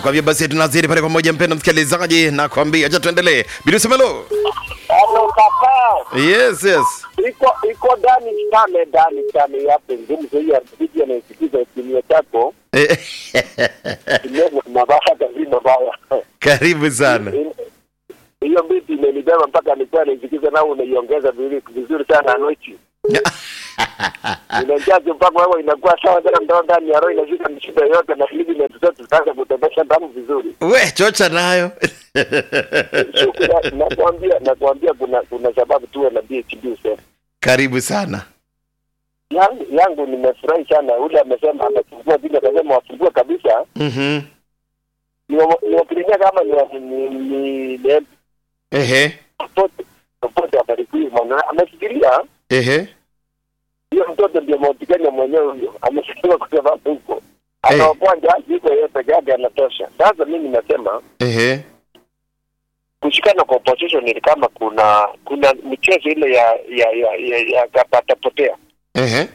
nakwambia basi tunazidi pale pamoja mpenda msikilizaji nakwambia acha tuendelee bilusemelo Halo kaka, yes yes iko iko ndani sana ndani sana yapo ngumu zaidi ya video na isikiza kimio chako Eh, kimio mabaya kazi mabaya. karibu sana Hiyo biti imenibeba mpaka nilikuwa naisikiza nao unaiongeza vizuri vizuri sana anoichi. Inajaje mpaka wewe inakuwa sawa tena ndoo ndani ya roho inashika mshipa yote na hivi na tutoto tutaanza kutembesha damu vizuri. we chocha nayo Shukrani, nakwambia nakwambia kuna kuna sababu tuwe na BHB usema. karibu sana yangu, yangu nimefurahi sana. Ule amesema amefungua vile, akasema wafungue kabisa, Mhm. niwakirimia kama ni wa- ni ni ni ehe popote popote abarikiwe. Maana amefikiria ehe hiyo mtoto ndio Mount Kenya mwenyewe huyo, amefikiria kwa sababu huko anaokoa jaji yuko yeye peke yake anatosha. Sasa mimi nasema ehe kushikana kwa opposition ni kama kuna kuna michezo ile ya ya ya, ya, ya kapata potea ehe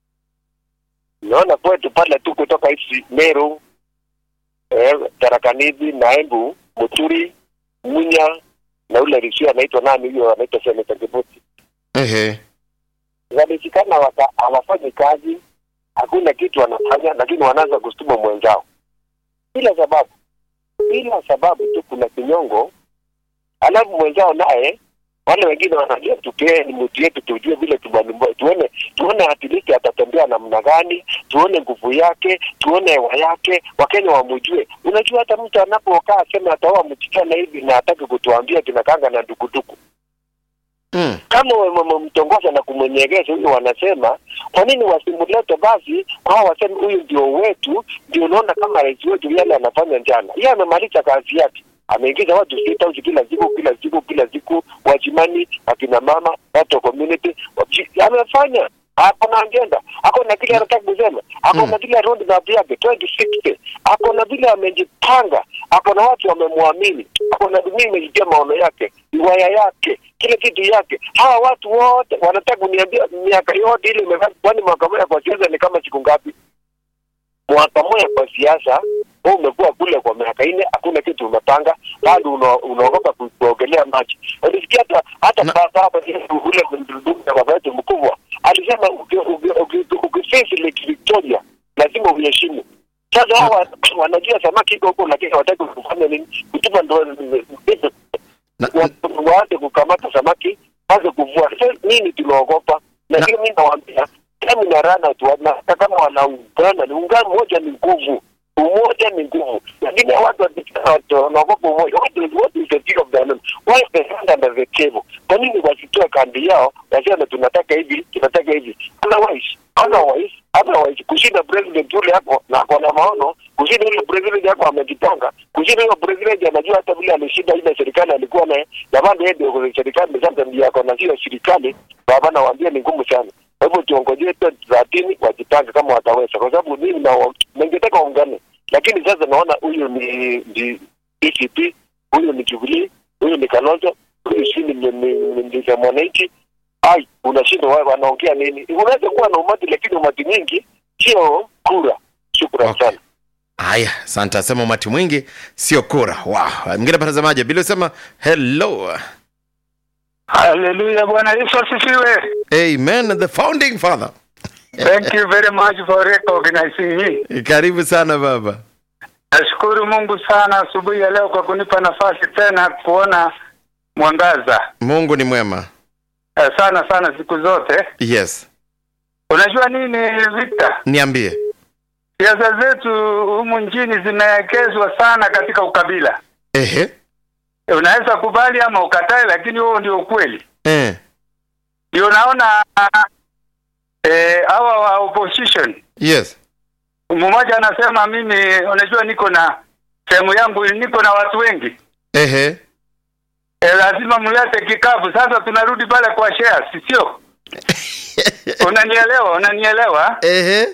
naona kwetu pale tu kutoka hizi Meru eh, Tarakanidhi, Naembu, Muturi, Munya na ule Risia anaitwa nani huyo, anaitwa Seneta Kibuti, ehe walishikana waka hawafanyi kazi, hakuna kitu wanafanya, lakini wanaanza kustuma mwenzao bila sababu, bila sababu tu, kuna kinyongo, alafu mwenzao naye wale wengine wanajua tupee ni mtu yetu, tujue vile tumanumba, tuone tuone hatiliki atatembea namna gani, tuone nguvu yake, tuone hewa yake, Wakenya wamujue. Unajua hata mtu anapokaa aseme ataoa msichana hivi na hataki kutuambia kinakanga na dukuduku Mm. kama wamemtongoza na kumwenyegeza huyo, wanasema kwa nini wasimulete basi kwao, waseme huyu ndio wetu, ndio unaona kama rais wetu yale anafanya njana. Yeye amemaliza kazi yake, ameingiza watu state house kila siku kila siku kila siku, wajimani, akina mama, watu wa community, wachi- amefanya ako na agenda, ako na kile anataka kusema, ako na kile road map yake 2060, ako na vile amejipanga, ako na watu wamemwamini, ako na dunia imejitia maono yake, riwaya yake, kile kitu yake. Hawa watu wote wanataka kuniambia miaka yote ile imefanya, kwani mwaka mmoja kwa siasa ni kama siku ngapi? Mwaka mmoja kwa siasa wewe umekuwa kule kwa miaka nne, hakuna kitu umepanga, bado una- unaogopa ku- kuogelea maji. Ulisikia hata hata Na- baba hapa ule ndugu na baba yetu mkubwa alisema uki- uki- uki- ukifisi Lake Victoria lazima uheshimu. Sasa hawa wanajua samaki iko huko, lakini hawataki kufanya nini? Kutupa ndo Na- wa- waanze kukamata samaki, waanze kuvua. Sasa nini tunaogopa? Lakini mimi nawaambia kama na rana tu, na hata kama wanaungana, ni ungano moja ni nguvu, umoja ni nguvu. Lakini hawa watu wakitaka watu wanaogopa umoja. What is what is the deal of the enemy? Why is the hand under the table? Kwa nini wasitoe kambi yao waseme tunataka hivi, tunataka hivi? Otherwise, otherwise, otherwise kushinda president yule hapo na ako na maono, kushinda yule president yako amejipanga, kushinda yule president anajua hata vile alishinda ile serikali alikuwa naye, na bado yeye ndio kwenye serikali sasa ndio ako na hiyo serikali, baba nawaambia ni ngumu sana. Kwa hivyo tuongojee 2030 wajipange kama wataweza, kwa sababu mimi na ningetaka waungane, lakini sasa naona huyu ni ni DCP, huyu ni Jubilee, huyu ni Kalonzo, huyu si ni ni- ni- ni ni mwananchi. Ai, unashindwa wao wanaongea nini? Unaweza kuwa na umati, lakini umati nyingi sio kura. Shukrani Okay. sana. haya asante asema umati mwingi sio kura wow. mwingine patazamaji bila sema hello Haleluya, Bwana Yesu asifiwe. amen the founding father Thank you very much for recognizing me. karibu sana baba Nashukuru Mungu sana asubuhi ya leo kwa kunipa nafasi tena kuona mwangaza. mungu ni mwema Eh, sana sana siku zote. yes Unajua nini Victor? niambie Siasa zetu humu nchini zimewekezwa sana katika ukabila. ehe Eh, Unaweza kubali ama ukatae, lakini huo ndio ukweli. eh. Ndio naona eh, hawa wa opposition yes mmoja anasema mimi, unajua niko na sehemu yangu, niko na watu wengi ehe e, lazima mlete kikapu. Sasa tunarudi pale kwa shares, sio? Unanielewa? Unanielewa? ehe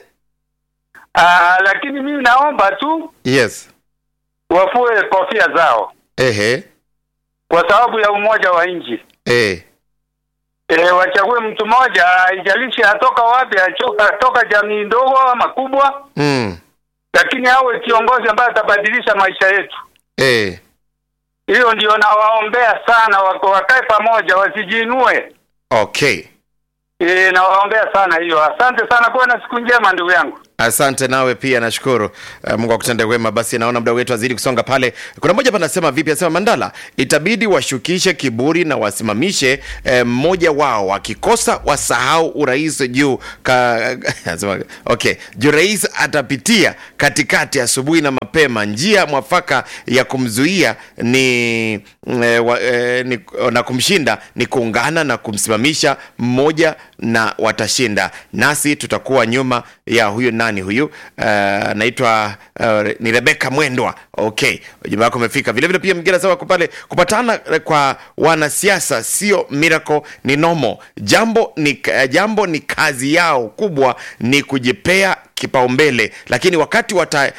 Aa, lakini mimi naomba tu yes wafue kofia zao ehe kwa sababu ya umoja wa nchi. eh. E, wachague mtu mmoja, haijalishi atoka wapi, atoka toka jamii ndogo ama kubwa, mm. lakini awe kiongozi ambaye atabadilisha maisha yetu. eh. Hiyo ndio nawaombea sana, wako wakae pamoja, wasijiinue. okay E, nawaombea sana hiyo. Asante sana, kuwa na siku njema ndugu yangu. asante nawe pia nashukuru uh, mungu akutende wema basi naona muda wetu azidi kusonga pale kuna mmoja hapa anasema vipi anasema mandala itabidi washukishe kiburi na wasimamishe eh, mmoja wao wakikosa wasahau urais juu ka, anasema, okay juu rais atapitia katikati asubuhi na mapema njia mwafaka ya kumzuia ni, eh, wa, eh, ni na kumshinda ni kuungana na kumsimamisha mmoja na watashinda nasi tutakuwa nyuma ya huyu nani huyu Eh, anaitwa uh, ni rebeka mwendwa okay ujumbe wako umefika vilevile pia mgine sawa pale kupatana eh, kwa wanasiasa sio miracle ni nomo jambo ni, eh, jambo ni kazi yao kubwa ni kujipea kipaumbele lakini wakati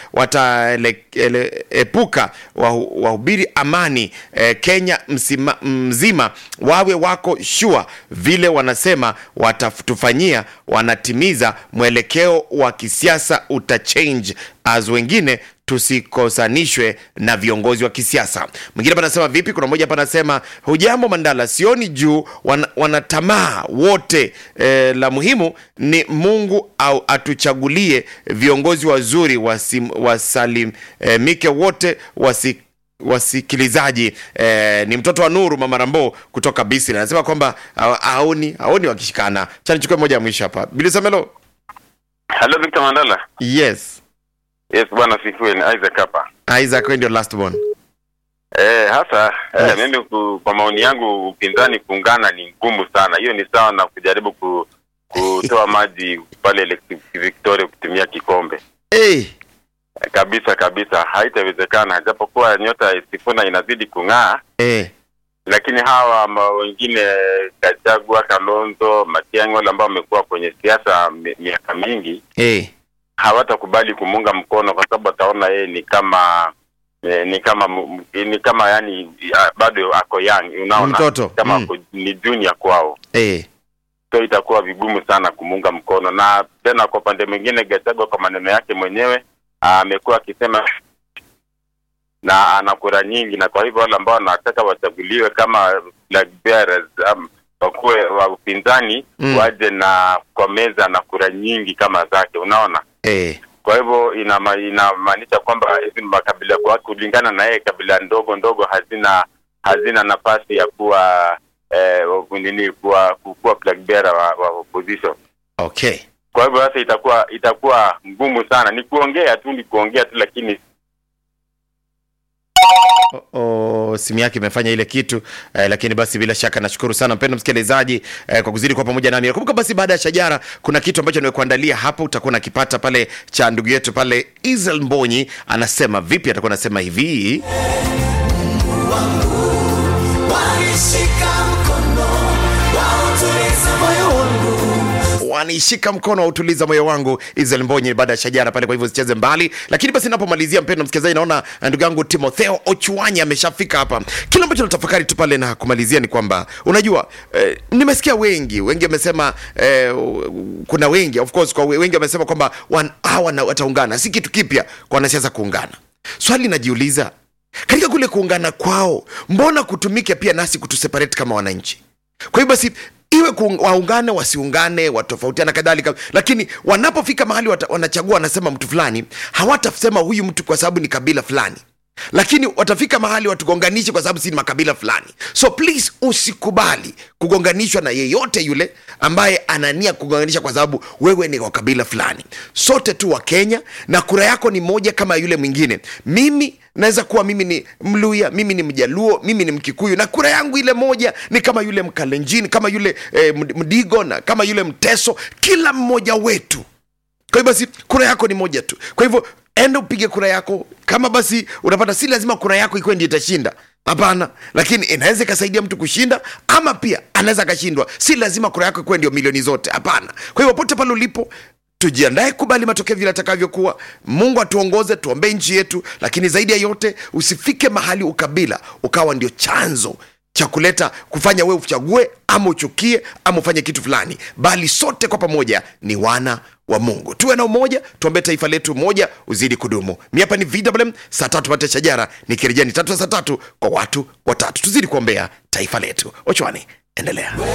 wataepuka wata wahubiri amani eh, kenya msima, mzima wawe wako shua vile wanasema watatufanyia wanatimiza mwelekeo wa kisiasa utachange as wengine tusikosanishwe na viongozi wa kisiasa mwingine hapa anasema vipi kuna mmoja hapa anasema hujambo mandala sioni juu wan, wanatamaa wote e, la muhimu ni mungu au atuchagulie viongozi wazuri wasim, wasalimike wote wasi wasikilizaji eh, ni mtoto wa nuru mama rambo kutoka bisri anasema kwamba ha- haoni haoni wakishikana chanichukue moja ya mwisho hapa bilisamelo Hello Victor Mandala. yes Yes, bwana sifiwe ni Isaac hapa. isaac wewe ndio last born Eh, hasa Yes. eh, mimi ku, kwa maoni yangu upinzani kuungana ni ngumu sana. Hiyo ni sawa na kujaribu ku, kutoa maji pale Lake Victoria kutumia kikombe. hey. Eh, Kabisa kabisa haitawezekana, japokuwa nyota ya Sifuna inazidi kung'aa, hey. lakini hawa ma wengine Gachagua, Kalonzo, Matiang'i wale ambao wamekuwa kwenye siasa mi- miaka mingi hey. hawatakubali kumunga mkono kwa sababu wataona yeye ni kama eh, ni kama mu- ni kama yani ya, bado ako young unaona Mtoto, kama mm. ako, ni junior kwao hey. so itakuwa vigumu sana kumunga mkono na tena kwa upande mwingine Gachagua kwa maneno yake mwenyewe amekuwa akisema na ana kura nyingi na kwa hivyo wale ambao wanataka wachaguliwe kama flag bearers um, wakuwe wa upinzani Mm. waje na kwa meza na kura nyingi kama zake unaona hey. kwa hivyo inama- inamaanisha kwamba hizi makabila kwa kulingana na yeye kabila ndogo ndogo hazina hazina nafasi ya kuwa eh, nini kuwa kuwa flag bearer wa, wa opposition okay kwa hivyo sasa itakuwa itakuwa ngumu sana ni kuongea tu ni kuongea tu lakini Oh, simu yake imefanya ile kitu eh, lakini basi bila shaka nashukuru sana mpendo msikilizaji eh, kwa kuzidi kwa pamoja nami nakumbuka basi baada ya shajara kuna kitu ambacho nimekuandalia hapo utakuwa nakipata pale cha ndugu yetu pale Israel Mbonyi anasema vipi atakuwa anasema hivi wanishika mkono wautuliza moyo wangu wanishika mkono wautuliza moyo wangu Israel Mbonyi baada ya shajara pale, kwa hivyo sicheze mbali. Lakini basi napomalizia, mpendo msikilizaji, naona ndugu yangu Timotheo Ochuanya ameshafika hapa. Kile ambacho natafakari tu pale na kumalizia ni kwamba unajua, eh, nimesikia wengi wengi wamesema eh, kuna wengi of course, kwa wengi wamesema kwamba wan- hawa na- wataungana, si kitu kipya kwa wanasiasa kuungana. Swali najiuliza katika kule kuungana kwao, mbona kutumike pia nasi kutuseparate kama wananchi? Kwa hiyo basi iwe kuung- waungane wasiungane watofautiana kadhalika lakini wanapofika mahali wata, wanachagua wanasema mtu fulani hawatasema huyu mtu kwa sababu ni kabila fulani lakini watafika mahali watugonganishe kwa sababu si ni makabila fulani so please usikubali kugonganishwa na yeyote yule ambaye anania kugonganisha kwa sababu wewe ni wa kabila fulani sote tu wa kenya na kura yako ni moja kama yule mwingine mimi naweza kuwa mimi ni mluya mimi ni mjaluo mimi ni mkikuyu na kura yangu ile moja ni kama yule mkalenjini kama yule eh, Md- mdigo na kama yule mteso kila mmoja wetu kwa hivyo basi kura yako ni moja tu kwa hivyo enda upige kura yako kama basi unapata si lazima kura yako ikuwe ndio itashinda hapana lakini inaweza ikasaidia mtu kushinda ama pia anaweza akashindwa si lazima kura yako ikuwe ndio milioni zote hapana kwa hivyo pote pale ulipo tujiandae kubali matokeo vile atakavyokuwa mungu atuongoze tuombee nchi yetu lakini zaidi ya yote usifike mahali ukabila ukawa ndio chanzo cha kuleta kufanya wewe uchague ama uchukie ama ufanye kitu fulani bali sote kwa pamoja ni wana wa mungu tuwe na umoja tuombee taifa letu moja uzidi kudumu mi hapa ni vwm saa tatu pate shajara nikirejea ni tatu saa tatu kwa watu watatu tuzidi kuombea taifa letu ochwani endelea